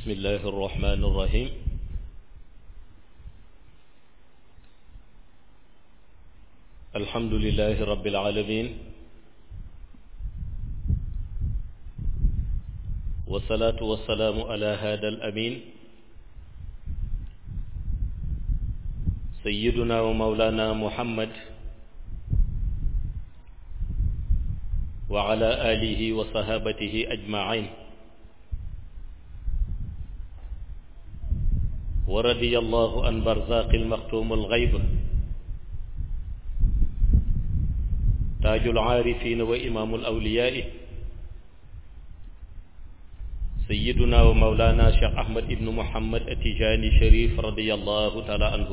بسم الله الرحمن الرحيم الحمد لله رب العالمين والصلاة والسلام على هذا الأمين سيدنا ومولانا محمد وعلى آله وصحابته أجمعين ورضي الله عن برزاق المختوم الغيب تاج العارفين وإمام الأولياء سيدنا ومولانا شيخ أحمد بن محمد التجاني شريف رضي الله تعالى عنه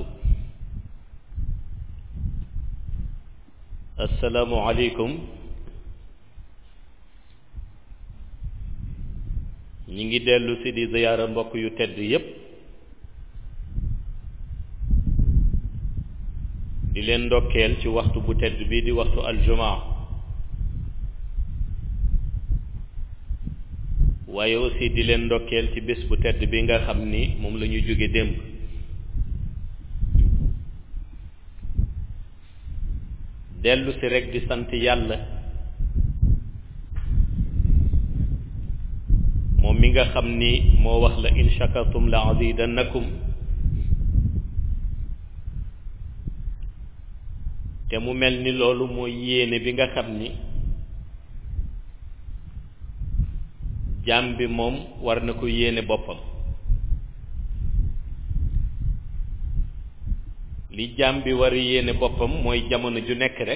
السلام عليكم ñi ngi dellu si di ziyaara mbokk yu tedd yépp di leen ndokkeel ci waxtu bu tedd bi di waxtu aljumaa waaye aussi di leen ndokkeel ci bés bu tedd bi nga xam ni moom la ñu jóge démb dellu si rekk di sant yàlla moom mi nga xam ni moo wax la in shakartum la azidannakum te mu mel ni loolu mooy yéene bi nga xam ni jaam bi moom war na ko yéene boppam li jaam bi war a yéene boppam mooy jamono ju nekk rek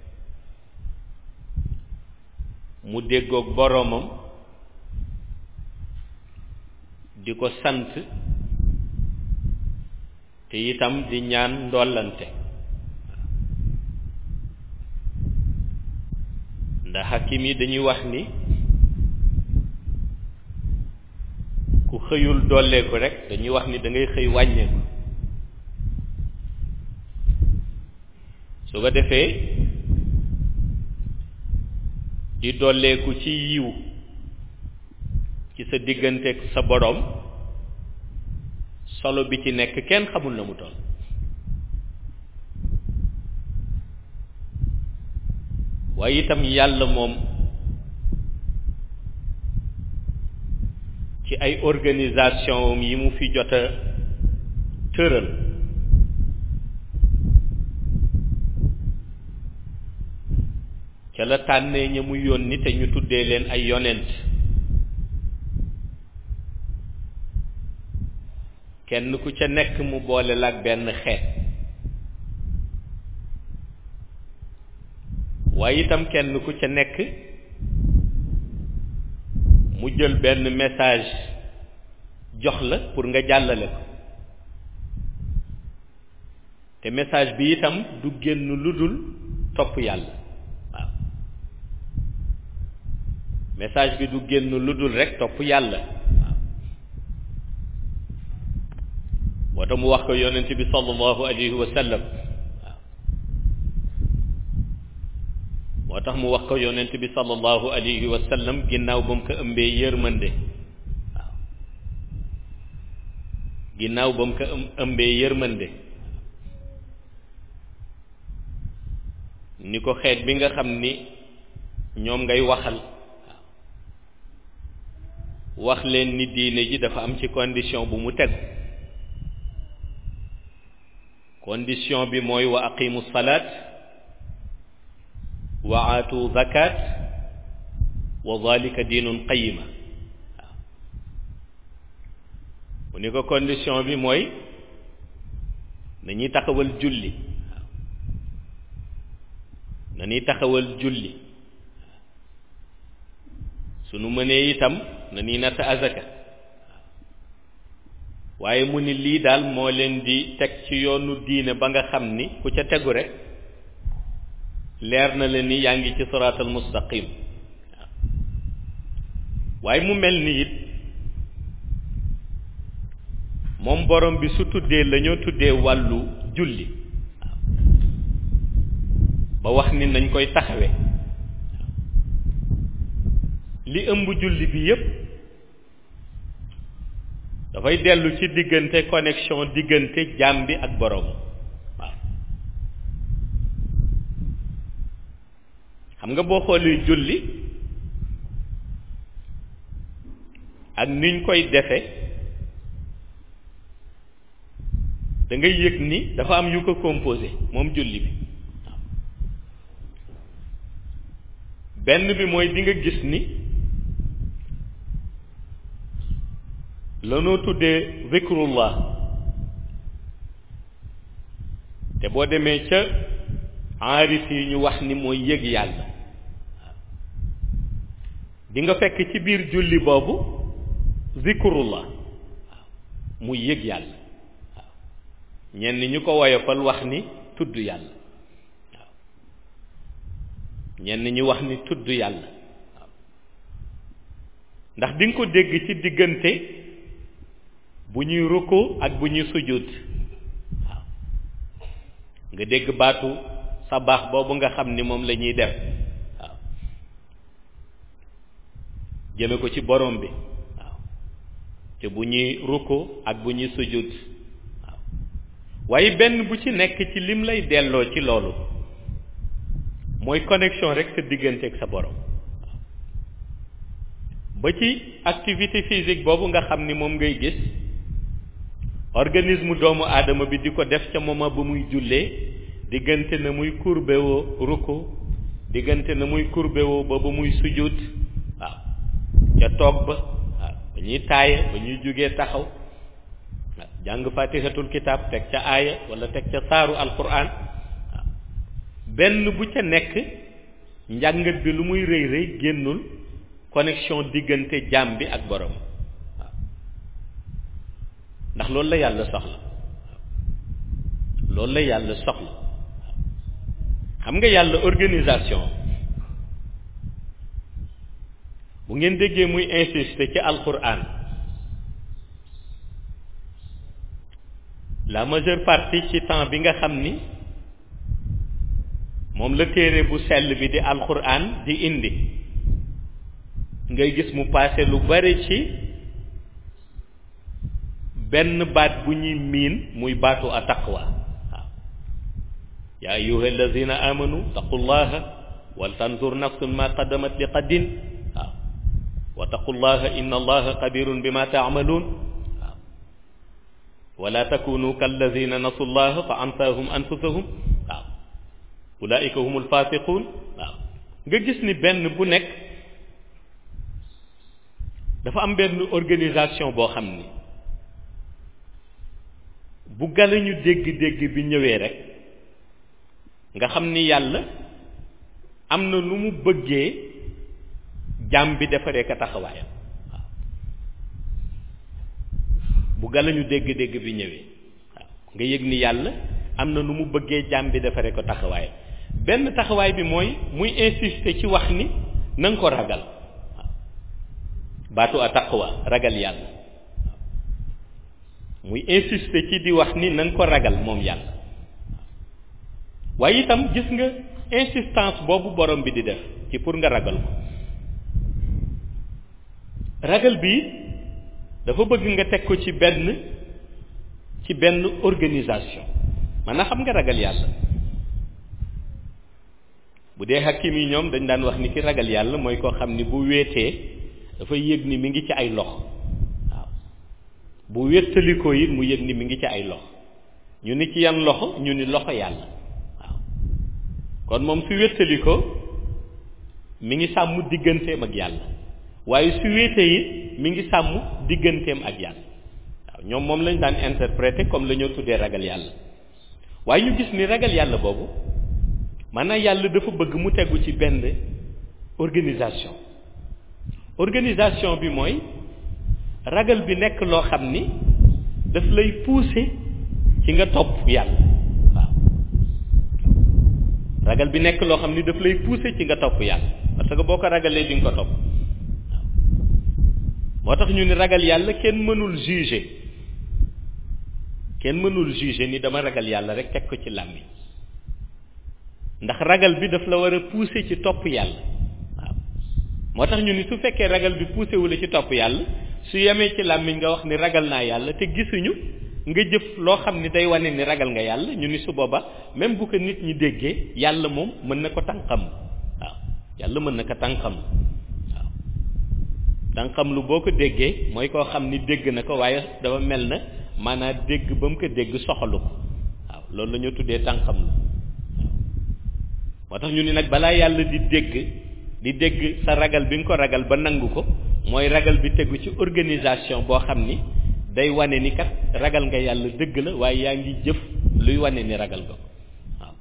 mu déggoog boroomam di ko sant te itam di ñaan ndollante ndax hakim yi dañuy wax ni ku xëyul dolleeku rek dañuy wax ni da ngay xëy wàññeeku su ko defee di dolleeku ci yiw ci sa digganteeg sa boroom solo bi ci nekk kenn xamul na mu toll waaye itam yàlla moom ci ay organisation yi mu fi jot a tëral ca la tànnee ña mu yónni te ñu tuddee leen ay yonent kenn ku ca nekk mu boole la ak benn xeet waaye itam kenn ku ca nekk mu jël benn message jox la pour nga jàllale ko te message bi itam du génn lu dul topp yàlla waaw message bi du génn lu dul rek topp yàlla waaw moo tax mu wax ko yonent bi sallallahu alayhi wa sallam moo tax mu wax ko yonent bi sallallahu alayhi wa sallam ginnaaw ba mu ko ëmbee yërmande waaw ginnaaw ba mu ko ëmbee yërmande ni ko xeet bi nga xam ni ñoom ngay waxal wax leen ni diine ji dafa am ci condition bu mu tegu condition bi mooy wa aqimu salaat wa aatu zakat wa zalika diinun qayima waaw mu ni ko condition bi mooy nañuy taxawal julli waaw nañuy taxawal julli sunu mënee itam nañuy natt azaka waaye mu ni lii daal moo leen di teg ci yoonu diine ba nga xam ni ku ca tegu rek leer na la ni yaa ngi ci siraatal mustaqim waaye mu mel ni it moom borom bi su tuddee la ñoo tuddee wàllu julli ba wax ni nañ koy taxawe li ëmb julli bi yépp dafay dellu ci diggante connexion diggante jaam bi ak borom waaw xam nga boo xoolee julli ak niñ koy defe da ngay yëg ni dafa am yu ko composé moom julli bi waaw benn bi mooy di nga gis ni lanoo tuddee zikrullah te boo demee ca aarif yi ñu wax ni mooy yëg yàlla di nga fekk ci biir julli boobu zikrullah waaw muy yëg yàlla waaw ñenn ñu ko woyofal wax ni tudd yàlla waaw ñenn ñi wax ni tudd yàlla waaw ndax di nga ko dégg ci diggante bu ñuy rukkoo ak bu ñuy sujjóot waaw nga dégg baatu sabaax boobu nga xam ni moom la ñuy def waaw jëme ko ci borom bi waaw te bu ñuy rukkoo ak bu ñuy sujjóot waaw waaye benn bu ci nekk ci lim lay delloo ci loolu mooy connexion rek sa diggante ak sa borom waaw ba ci activité physique boobu nga xam ni moom ngay gis organisme doomu aadama bi di ko def ca moment ba muy jullee diggante na muy courbé woo ruku diggante na muy courbé woo ba ba muy sujjóot waaw ca toog ba waaw ba ñuy taaye ba ñuy jógee taxaw waaw jàng fatihatul kitab teg ca aaya wala teg ca saaru alquran waaw benn bu ca nekk njàngat bi lu muy rëy rëy génnul connexion diggante jaam bi ak borom ndax loolu la yàlla soxla loolu la yàlla soxla xam nga yàlla organisation bu ngeen déggee muy insister ci alquran la majeure partie ci temps bi nga xam ni moom la téere bu sell bi di alquran di indi ngay gis mu passé lu bari ci benn baat bu ñuy miin muy baatu a taqwa waaw yaa ayuha alladina amanu taqullaha wal tanzur nafsun ma qaddamat li qaddin waaw wa taqullaha inna allaha xabirun bima taamaluun waaw wala takunu kalladina nasu llaha fa ansahum anfusahum waaw ulaika hum alfasiqun waaw nga gis ni benn bu nekk dafa am benn organisation boo xam ni bu galañu dégg-dégg bi ñëwee rek nga xam ni yàlla am na nu mu bëggee jàmm bi defaree ko taxawaayam waaw bu galañu dégg-dégg bi ñëwee waaw nga yëg ni yàlla am na nu mu bëggee jàmm bi defaree ko taxawaayam benn taxawaay bi mooy muy insister ci wax ni na nga ko ragal waaw baatu a taqwa ragal yàlla muy insister ci di wax ni na nga ko ragal moom yàlla waaye itam gis nga insistance boobu borom bi di def ci pour nga ragal ko ragal bi dafa bëgg nga teg ko ci benn ci benn organisation maanaam xam nga ragal yàlla bu dee hakim yi ñoom dañ daan wax ni ki ragal yàlla mooy koo xam ni bu wéetee dafa yëg ni mi ngi ci ay loxo bu wéttalikoo it mu yëg ni mi ngi ci ay loxo ñu ni ci yan loxo ñu ni loxo yàlla waaw kon moom su wéttalikoo mi ngi sàmm digganteem ak yàlla waaye su wéetee it mi ngi sàmm digganteem ak yàlla waaw ñoom moom lañ daan interpréter comme la ñoo tuddee ragal yàlla waaye ñu gis ni ragal yàlla boobu maanaam yàlla dafa bëgg mu tegu ci benn organisation organisation bi mooy ragal bi nekk loo xam ni daf lay pousser ci nga topp yàlla waaw ragal bi nekk loo xam ni daf lay pousser ci nga topp yàlla parce que boo ko ragalee di nga ko topp waaw moo tax ñu ni ragal yàlla kenn mënul juger kenn mënul juger ni dama ragal yàlla rek teg ko ci làmmi ndax ragal bi daf la war a pousser ci topp yàlla waaw moo tax ñu ni su fekkee ragal bi poussé wu la ci topp yàlla su yemee ci làmmiñ nga wax ni ragal naa yàlla te gisuñu nga jëf loo xam ni day wane ni ragal nga yàlla ñu ni su booba même bu ko nit ñi déggee yàlla moom mën na ko tànqam waaw yàlla mën na ko tànqam waaw tànqam lu boo ko déggee mooy koo xam ni dégg na ko waaye dafa mel na maanaam dégg ba mu ko dégg soxalu ko waaw loolu la ñu tuddee tànqam la moo tax ñu ni nag balaa yàlla di dégg di dégg sa ragal bi nga ko ragal ba nangu ko mooy ragal bi tegu ci organisation boo xam ni day wane ni kat ragal nga yàlla dëgg la waaye yaa ngi jëf luy wane ni ragal nga ko waaw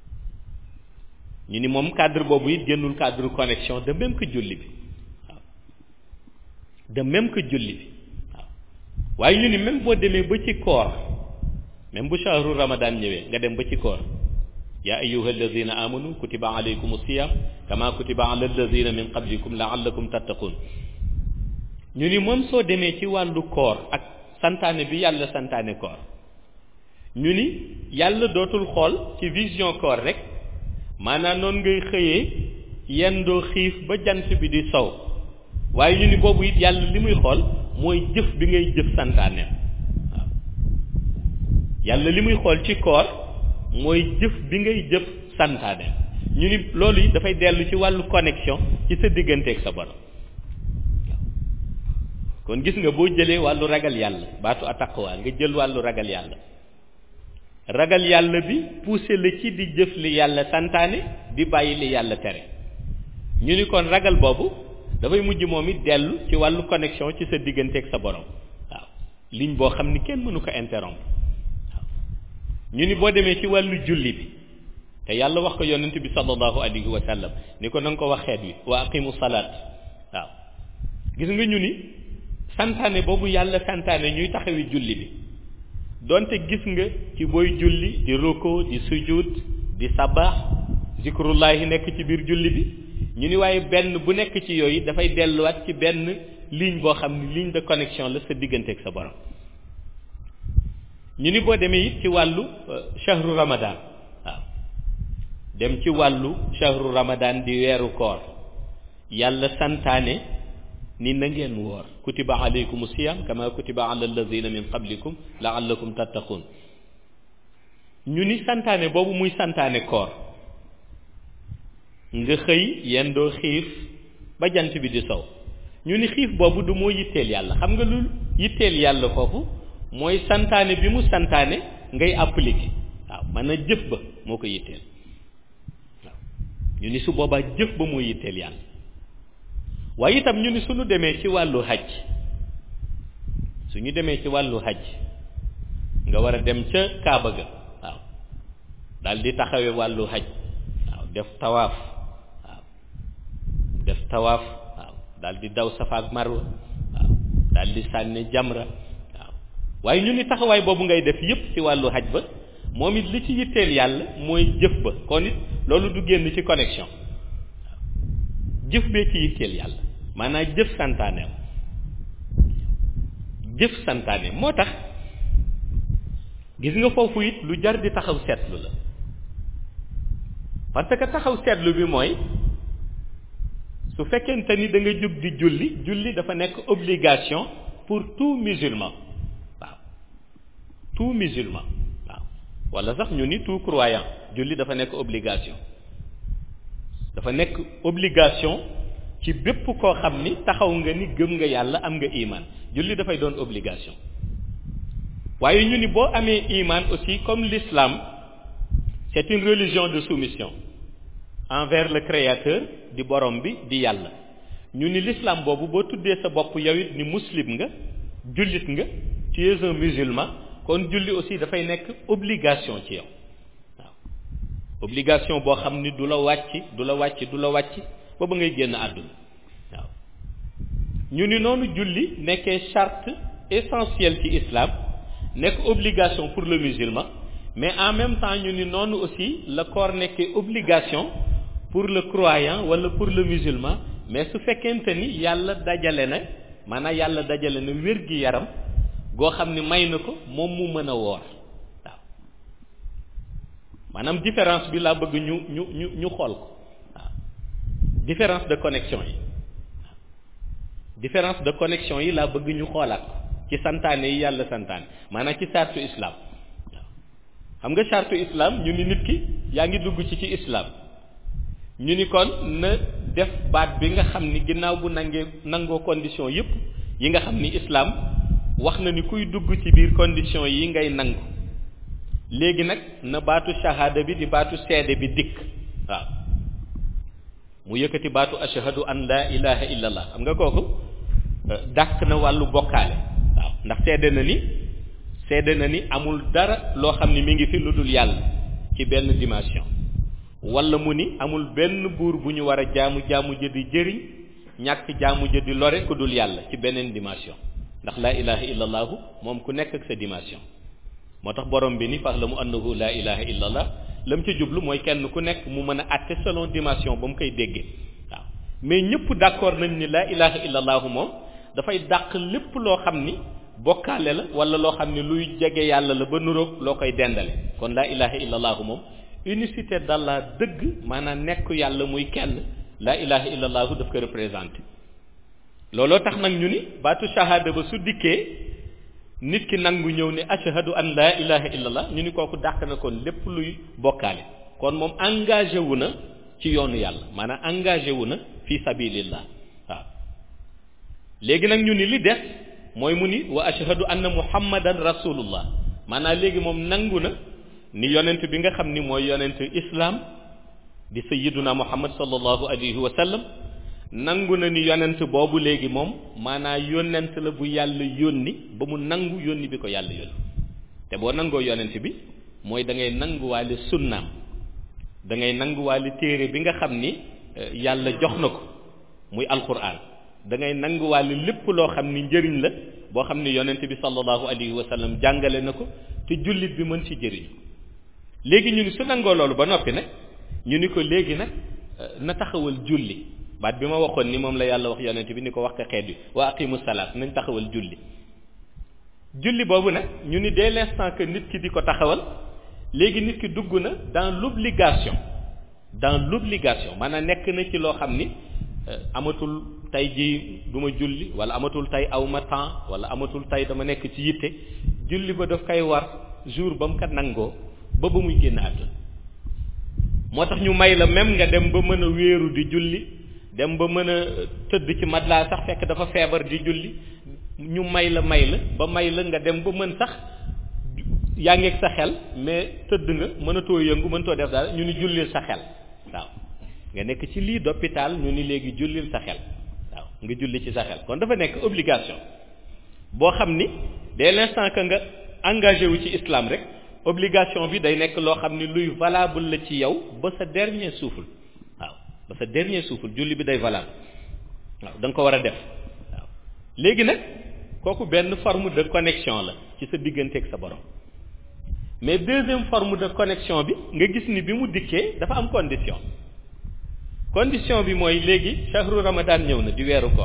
ñu ni moom cadre boobu it génnul cadre connexion de même que julli bi waaw de même que julli bi waaw waaye ñu ni même boo demee ba ci koor même bu shahru ramadan ñëwee nga dem ba ci koor yaa ayyuha alladina amanu kutiba alaykum siyam kama kutiba ala alladina min qablikum laallakum tattaqun ñu ni moom soo demee ci wàllu koor ak santaane bi yàlla santaane koor ñu ni yàlla dootul xool ci vision koor rek maanaam noonu ngay xëyee yendoo xiif ba jant bi di sow waaye ñu ni boobu it yàlla li muy xool mooy jëf bi ngay jëf santaane waaw yàlla li muy xool ci koor mooy jëf bi ngay jëf santaane ñu ni loolu it dafay dellu ci wàllu connexion ci sa digganteeg sa borom kon gis nga boo jëlee wàllu ragal yàlla baatu ataqwa nga jël wàllu ragal yàlla ragal yàlla bi poussé la ci di jëf li yàlla santaane di bàyyi li yàlla tere ñu ni kon ragal boobu dafay mujj moom it dellu ci wàllu connexion ci sa digganteeg sa borom waaw ligne boo xam ni kenn mënu ko interrompre waaw ñu ni boo demee ci wàllu julli bi te yàlla wax ko yonent bi sallallahu alayhi wa sallam ni ko na nga ko wax xeet wi wa aqimu salaat waaw gis nga ñu ni santaane boobu yàlla santaane ñuy taxawi julli bi donte gis nga ci booy julli di roko di sujud di sabaax zikrullahi nekk ci biir julli bi ñu ni waaye benn bu nekk ci yooyu dafay delluwaat ci benn ligne boo xam ne ligne de connexion la sa digganteeg sa borom ñu ni boo demee it ci wàllu shahru ramadan waaw dem ci wàllu shahru ramadan di weeru koor yàlla santaane ni na ngeen woor kutiba alaykum siyam kama kutiba ala alladina min qablikum laallakum tattaqun ñu ni santaane boobu muy santaane koor nga xëy yendoo xiif ba jant bi di sow ñu ni xiif boobu du moo yitteel yàlla xam nga lu yitteel yàlla foofu mooy santaane bi mu santaane ngay appliquer waaw man a jëf ba moo ko yitteel waaw ñu ni su boobaa jëf ba moo yitteel yàlla waaye itam ñu ni suñu demee ci wàllu hajj suñu demee ci wàllu hajj nga war a dem ca Kaaba ga waaw daal di taxawe wàllu hajj waaw def tawaaf waaw def tawaaf waaw daal di daw Safa ak Marwa waaw daal di sànni jamra waaw waaye ñu ni taxawaay boobu ngay def yépp ci wàllu hajj ba moom it li ci yitteel yàlla mooy jëf ba kon it loolu du génn ci connexion jëf bee ci yitteel yàlla maanaam jëf santaane jëf santaane moo tax gis nga foofu it lu jar di taxaw seetlu la parce que taxaw seetlu bi mooy su fekkente ni da nga jóg di julli julli dafa nekk obligation pour tout musulman waaw tout musulman waaw wala sax ñu ni tout croyant julli dafa nekk obligation dafa nekk obligation ci bépp koo xam ni taxaw nga ni gëm nga yàlla am nga iman julli dafay doon obligation waaye ñu ni boo amee iman aussi comme l'islam c'est une religion de soumission envers le créateur di borom bi di yàlla ñu ni l'islam boobu boo tuddee sa bopp yow it ni muslim nga jullit nga tu es un musulman kon julli aussi dafay nekk obligation ci yow waaw obligation boo xam ni du la wàcc du la wàcc du la wàcc ba ba ngay génn àdduna waaw ñu ni noonu julli nekkee charte essentielle ci islam nekk obligation pour le musulman mais en même temps ñu ni noonu aussi la koor nekkee obligation pour le croyant wala pour le musulman mais su fekkente ni yàlla dajale na maanaam yàlla dajale na wér gi yaram goo xam ni may na ko moom mu mën a woor waaw maanaam différence bi laa bëgg ñu ñu ñu ñu xool ko waaw différence de connexion yi différence de connexion yi laa bëgg ñu xoolaat ci santaane yi yàlla santaane maanaam ci sartu islam waaw xam nga sartu islam ñu ni nit ki yaa ngi dugg ci ci islam ñu ni kon na def baat bi nga xam ni ginnaaw bu nangee nangoo condition yépp yi nga xam ni islam wax na ni kuy dugg ci biir condition yi ngay nangu léegi nag na baatu shahada bi di baatu seede bi dikk waaw mu yëkkati baatu ashhadu an la ilaha illallah xam nga kooku dàq na wàllu bokkaale waaw ndax seede na ni seede na ni amul dara loo xam ni mi ngi fi lu dul yàlla ci benn dimension wala mu ni amul benn buur bu ñu war a jaamu jaamu jëdi jëriñ ñàkk jaamu jëdi lore ku dul yàlla ci beneen dimension ndax laa ilaha illallahu moom ku nekk ak sa dimension moo tax borom bi ni fahlamu annahu laa ilaha illallah lam ca jublu mooy kenn ku nekk mu mën a àtte selon dimension ba mu koy déggee waaw mais ñëpp d'accord nañ ni laa ilaha illallahu moom dafay dàq lépp loo xam ni bokkaale la wala loo xam ni luy jege yàlla la ba nuroog loo koy dendale kon laa ilaha illallahu moom unicité d'Allah dëgg maanaam nekk yàlla muy kenn laa ilaha illallahu daf ko représenté looloo tax nag ñu ni baatu shahada ba su dikkee nit ki nangu ñëw ne ashhadu an laa ilaha illallah ñu ni kooku dàq na kon lépp luy bokkaale kon moom engagé wu na ci yoonu yàlla maanaam engagé wu na fi sabilillah waaw léegi nag ñu ni li des mooy mu ni wa ashhadu anna muhammadan rasulullah maanaam léegi moom nangu na ni yonent bi nga xam ni mooy yonent islam di sayyiduna muhammad sallallahu alayhi wa sallam nangu na ni yonent boobu léegi moom maanaa yonent la bu yàlla yónni ba mu nangu yónni bi ko yàlla yónni te boo nangoo yonent bi mooy da ngay nanguwaale sunnaam da ngay nanguwaale téere bi nga xam ni yàlla jox na ko muy alquran da ngay nanguwaale lépp loo xam ni njëriñ la boo xam ni yonent bi sallallahu alayhi wa sallam jàngale na ko te jullit bi mën ci jëriñ léegi ñu ni su nangoo loolu ba noppi nag ñu ni ko léegi nag na taxawal julli baat bi ma waxoon ni moom la yàlla wax yonent bi ni ko wax ko xeet bi wa aqimu salaat nañ taxawal julli julli boobu nag ñu ni dès l'instant que nit ki di ko taxawal léegi nit ki dugg na dans l'obligation dans l'obligation maanaam nekk na ci loo xam ni amatul tey jii du ma julli wala amatul tey aw ma temps wala amatul tey dama nekk ci yitte julli ba daf koy war jour ba mu ko nangoo ba ba muy génn àdduna moo tax ñu may la même nga dem ba mën a wéeru di julli dem ba mën a tëdd ci matelas sax fekk dafa feebar di julli ñu may la may la ba may la nga dem ba mën sax yaa ngeeg sa xel mais tëdd nga mënatoo yëngu mënatoo def daal ñu ni jullil sa xel waaw nga nekk ci lii d'hôpital ñu ni léegi jullil sa xel waaw nga julli ci sa xel kon dafa nekk obligation boo xam ni dès l'instant que nga engagé wu ci islam rek obligation bi day nekk loo xam ni luy valable la ci yow ba sa dernier souffle waaw ba sa dernier souffle julli bi day valable waaw da nga ko war a def waaw léegi nag kooku benn forme de connexion la ci sa diggante ak sa borom mais deuxième forme de connexion bi nga gis ni bi mu dikkee dafa am condition condition bi mooy léegi shahru ramadan ñëw na di weeru koor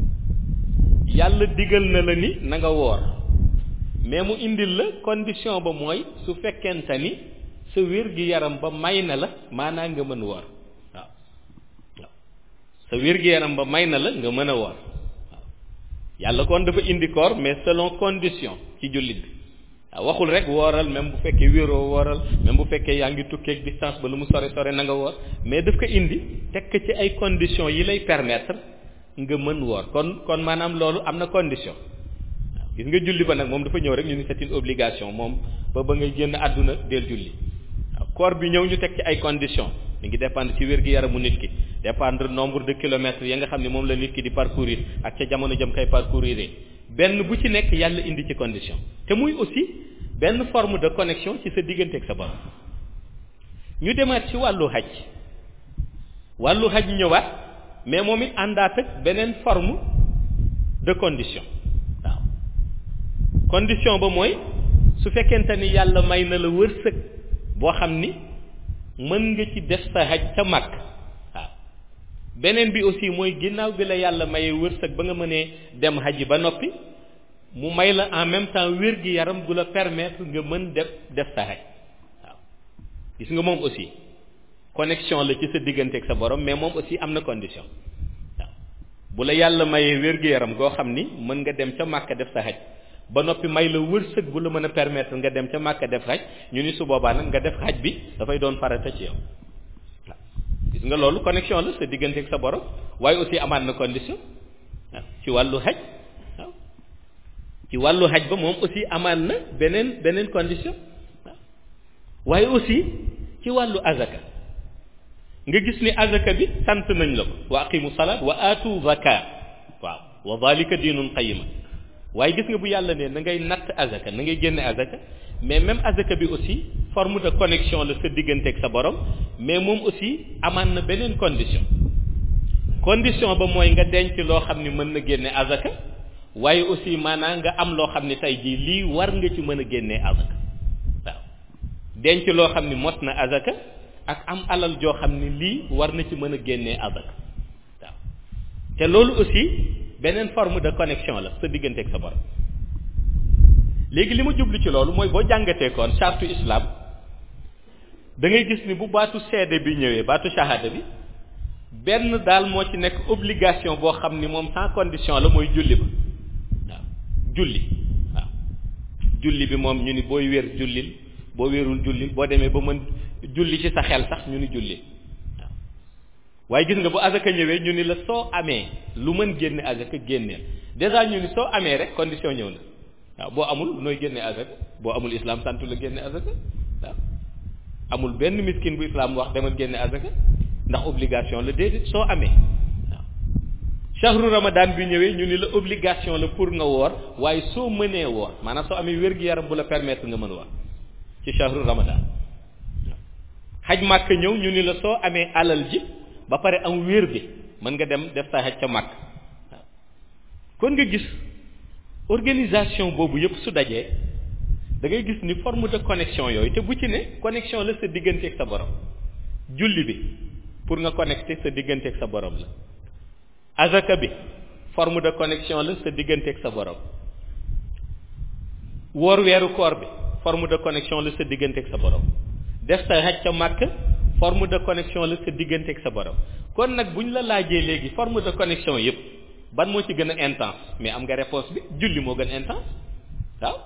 yàlla digal na la ni na nga woor mais mu indil la condition ba mooy su fekkente ni sa wér gi yaram ba may na la maanaa nga mën woor waaw waaw sa wér gi yaram ba may na la nga mën a woor waaw yàlla kon dafa indi koor mais selon condition ci jullit bi waaw waxul rek wooral même bu fekkee wéeroo wooral même bu fekkee yaa ngi tukkeeg distance ba lu mu sore sore na nga woor mais daf ko indi teg ci ay conditions yi lay permettre nga mën woor kon kon maanaam loolu am na condition waaw gis nga julli ba nag moom dafa ñëw rek ñu ni c'est une obligation moom ba ba ngay génn àdduna del julli waaw koor bi ñëw ñu teg ci ay conditions mi ngi dépendre ci wér-gi-yaramu nit ki dépendre nombre de kilomètres ya nga xam ne moom la nit ki di parcourir ak ca jamono jëm kay parcourir benn bu ci nekk yàlla indi ci condition te muy aussi benn forme de connexion ci sa diggante ak sa borom ñu demaat ci wàllu xaj wàllu xaj ñëwaat mais moom it àndaat ak beneen forme de condition waaw condition ba mooy su fekkente ni yàlla may na la wërsëg boo xam ni mën nga ci def sa xaj ca mag waaw beneen bi aussi mooy ginnaaw bi la yàlla mayee wërsëg ba nga mënee dem xaj ba noppi mu may la en même temps wér gi yaram gu la permettre nga mën def def sa xaj waaw gis nga moom aussi connexion la ci sa diggante ak sa borom mais moom aussi am na condition waaw bu la yàlla mayee wér-gu-yaram goo xam ni mën nga dem ca màkka def sa xaj ba noppi may la wërsëg bu la mën a permettre nga dem ca màkka def xaj ñu ni su boobaa nag nga def xaj bi dafay doon farata ci yow waaw gis nga loolu connexion la sa diggante ak sa borom waaye aussi amaat na condition waaw ci wàllu xaj waaw ci wàllu xaj ba moom aussi amaat na beneen beneen condition waaw waaye aussi ci wàllu azaka nga gis ni azaka bi sant nañ la ko wa aqimu salaat wa aatu zaka waaw wa zalika diinun qayima waaye gis nga bu yàlla ne na ngay natt azaka na ngay génne azaka mais même azaka bi aussi forme de connexion la sa diggante ak sa borom mais moom aussi amaan na beneen condition condition ba mooy nga denc loo xam ni mën na génne azaka waaye aussi maanaam nga am loo xam ni tey jii lii war nga ci mën a génnee azaka waaw denc loo xam ni mot na azaka ak am alal joo xam ni lii war na ci mën a génnee azaka waaw te loolu aussi beneen forme de connexion la sa diggante ak sa borom léegi li ma jublu ci loolu mooy boo jàngatee koon chartu islam da ngay gis ni bu baatu seede bi ñëwee baatu shahada bi benn daal moo ci nekk obligation boo xam ni moom sans condition la mooy julli ba waaw julli waaw julli bi moom ñu ni booy wér jullil boo wérul jullil boo demee ba mën julli ci sa xel sax ñu ni jullil waaw waaye gis nga bu azaka ñëwee ñu ni la soo amee lu mën génne azaka génneel déjà ñu ni soo amee rek condition ñëw na waaw boo amul nooy génne azaka boo amul islam santu la génne azaka waaw amul benn miskin bu islam wax demal génne azaka ndax obligation la déedéet soo amee waaw shahru ramadan bi ñëwee ñu ni la obligation la pour nga woor waaye soo mënee woor maanaam soo amee wér-gu-yaram bu la permettre nga mën woor ci shahru ramadan waaw xaj màkk ñëw ñu ni la soo amee alal ji ba pare am wér bi mën nga dem def sa xaj ca màkk waaw kon nga gis organisation boobu yëpp su dajee da ngay gis ni forme de connexion yooyu te bu ci ne connexion la sa diggante ak sa borom julli bi pour nga connecter sa diggante ak sa borom la azaka bi forme de connexion la sa diggante ak sa borom woor weeru koor bi forme de connexion la sa diggante ak sa borom def sa xaj ca màkk forme de connexion la sa diggante ak sa borom kon nag bu ñu la laajee léegi forme de connexion yëpp ban moo ci gën a intense mais am nga réponse bi julli moo gën intense waaw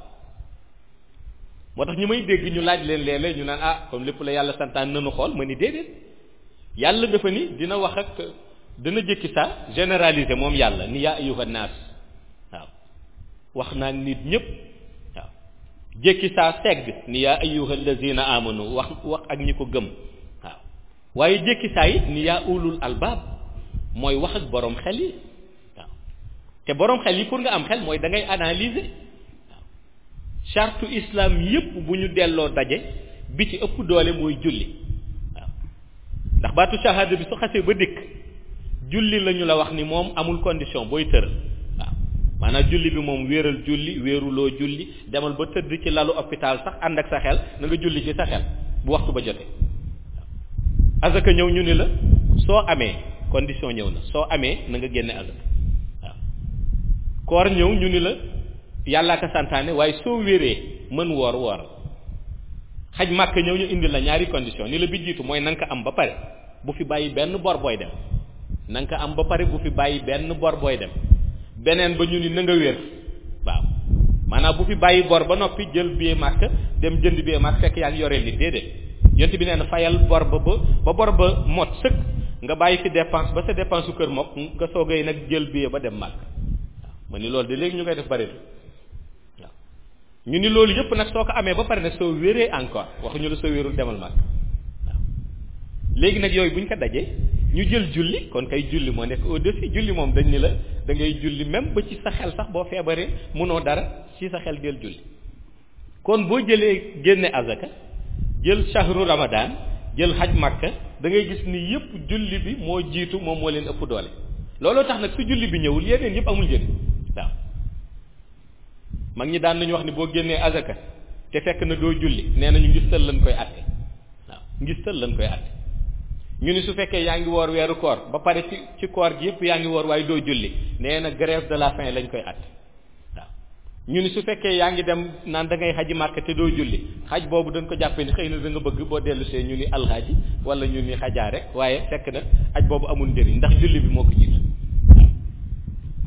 moo tax ñu may dégg ñu laaj leen léeg-léeg ñu naan ah comme lépp la yàlla santaan nanu xool ma ni déedéet yàlla dafa ni dina wax ak dina jëkki saa généraliser moom yàlla ni yaa ayyuha naas waaw wax naa nit ñëpp waaw jëkki saa segg ni yaa ayyuha allazina amanu wax wax ak ñi ko gëm waaw waaye jëkki saa it ni yaa ulul albaab mooy wax ak borom xel yi waaw te borom xel yi pour nga am xel mooy da ngay analyser waaw charte islam yépp bu ñu delloo daje bi ci ëpp doole mooy julli waaw ndax baatu shahada bi su xasee ba dikk julli la ñu la wax ni moom amul condition booy tëral waaw maanaam julli bi moom wéeral julli wéeruloo julli demal ba tëdd ci lalu hôpital sax ànd ak sa xel na nga julli ci sa xel bu waxtu ba jotee waaw azaka ñëw ñu ni la soo amee condition ñëw na soo amee na nga génne azaka waaw koor ñëw ñu ni la yàllaa ko santaane waaye soo wéree mën woor woor xaj màkk ñëw ñu indi la ñaari condition ni la bi jiitu mooy na nga ko am ba pare bu fi bàyyi benn bor booy dem na nga ko am ba pare bu fi bàyyi benn bor booy dem beneen ba ñu ni na nga wér waaw maanaam bu fi bàyyi bor ba noppi jël billet màkk dem jënd billet màkk fekk yaa ngi yoree nit déedéet yonent bi nee na fayal bor ba ba ba bor ba mot sëkk nga bàyyi fi dépense ba sa dépense su kër mokk nga soogay nag jël billet ba dem màkk waaw ma ni loolu de léegi ñu koy def bari waaw ñu ni loolu yëpp nag soo ko amee ba pare nag soo wéree encore waxuñu la soo wérul demal màkk waaw léegi nag yooyu bu ñu ko dajee ñu jël julli kon kay julli moo nekk au-dessus julli moom dañ ni la da ngay julli même ba ci sa xel sax boo feebaree mënoo dara ci sa xel jël julli kon boo jëlee génne azaka jël shahru ramadan jël xaj makka da ngay gis ni yëpp julli bi moo jiitu moom moo leen ëpp doole looloo tax nag su julli bi ñëwul yeneen yëpp amul njëriñ waaw mag ñi daan nañu wax ni boo génnee azaka te fekk na doo julli nee nañu ngistal lañ koy àtte waaw ngistal lañ koy àtte ñu ni su fekkee yaa ngi woor weeru koor ba pare ci ci koor gi yëpp yaa ngi woor waaye doo julli nee na grève de la faim lañ koy àtte waaw ñu ni su fekkee yaa ngi dem naan da ngay xaji màkk te doo julli xaj boobu dañ ko jàppee ni xëy na da nga bëgg boo dellu see ñu ni alxaaji wala ñu ni xajaa rek waaye fekk na aj boobu amul njëriñ ndax julli bi moo ko jiitu waaw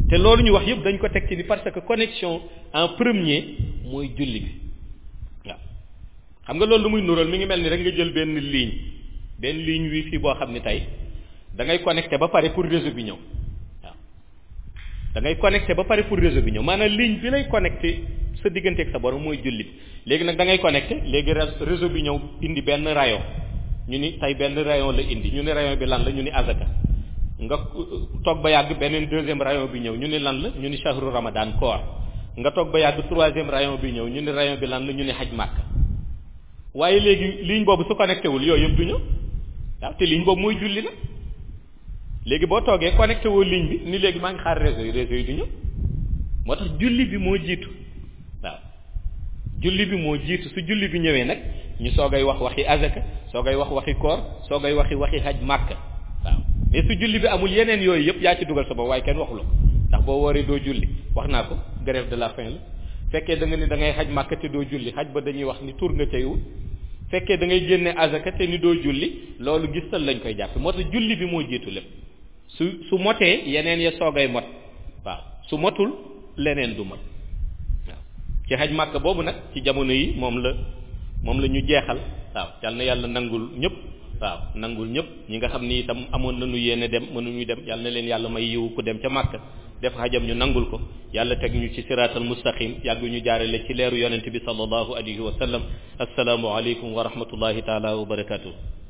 te loolu ñu wax yëpp dañ ko teg ci ni parce que connexion en premier mooy julli bi waaw xam nga loolu lu muy nural mi ngi mel ni rek nga jël benn ligne benn ligne wifi boo xam ni tey da ngay connecté ba pare pour réseau bi ñëw waaw da ngay connecté ba pare pour réseau bi ñëw maanaam ligne bi lay connecté sa diggante ak sa borom mooy julli bi léegi nag da ngay connecté léegi réseau bi ñëw indi benn rayon ñu ni tey benn rayon la indi ñu ni rayon bi lan la ñu ni azaka nga toog ba yàgg beneen deuxième rayon bi ñëw ñu ni lan la ñu ni shahru ramadan koor nga toog ba yàgg troisième rayon bi ñëw ñu ni rayon bi lan la ñu ni xaj màkk waaye léegi ligne boobu su connecté wul yooyu yëpp du ñëw waaw te ligne boobu mooy julli nag léegi boo toogee connecté woo ligne bi ni léegi maa ngi xaar réseau yi réseau yi du ñëw moo tax julli bi moo jiitu waaw julli bi moo jiitu su julli bi ñëwee nag ñu soogay wax waxi azaka soogay wax waxi koor soogay waxi waxi xaj màkk waaw mais su julli bi amul yeneen yooyu yëpp yaa ci dugal sa bopp waaye kenn waxu la ko ndax boo wooree doo julli wax naa ko grève de la faim la fekkee da nga ni da ngay xaj màkk te doo julli xaj ba dañuy wax ni tur nga cay wut fekkee da ngay génne azaka te ni doo julli loolu gistal lañ koy jàpp moo tax julli bi moo jiitu lépp su su motee yeneen ya soogay mot waaw su motul leneen du mot waaw ci xaj màkk boobu nag ci jamono yi moom la moom la ñu jeexal waaw yal na yàlla nangul ñëpp waaw nangul ñëpp ñi nga xam ni itam amoon nañu yéene dem mënuñu dem yal na leen yàlla may yiwu ku dem ca màkk def xajam ñu nangul ko yàlla teg ñu ci siraatal mustaqim yàgg ñu jaarale ci leeru yonent bi sallallahu alayhi wa sallam assalaamu aleykum wa rahmatullahi taala wa barakatuh